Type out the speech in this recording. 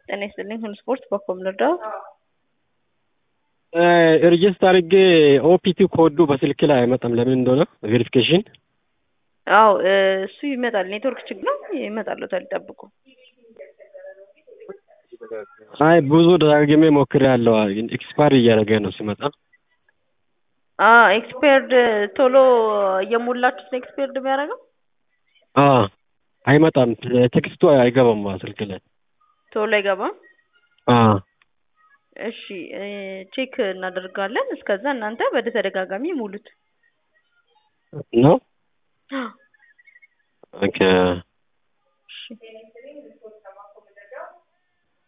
ጤና ይስጥልኝ ሁሉ ስፖርት በኮም ልርዳው? ሬጅስተር አድርጌ ኦፒቲ ኮዱ በስልክ ላይ አይመጣም። ለምን እንደሆነ ቬሪፊኬሽን። አው እሱ ይመጣል። ኔትወርክ ችግር ነው። ይመጣልዎታል፣ ይጠብቁ። አይ ብዙ ደጋግሜ ሞክሬያለሁ። ኤክስፓየር እያደረገ ነው ሲመጣ። አ ኤክስፓየርድ ቶሎ እየሞላችሁት ነው ኤክስፓየርድ የሚያደርገው? አ አይመጣም። ቴክስቱ አይገባም ስልክ ላይ ቶሎ አይገባም። አ እሺ ቼክ እናደርጋለን። እስከዛ እናንተ ወደ ተደጋጋሚ ሙሉት ነው። አ ኦኬ እሺ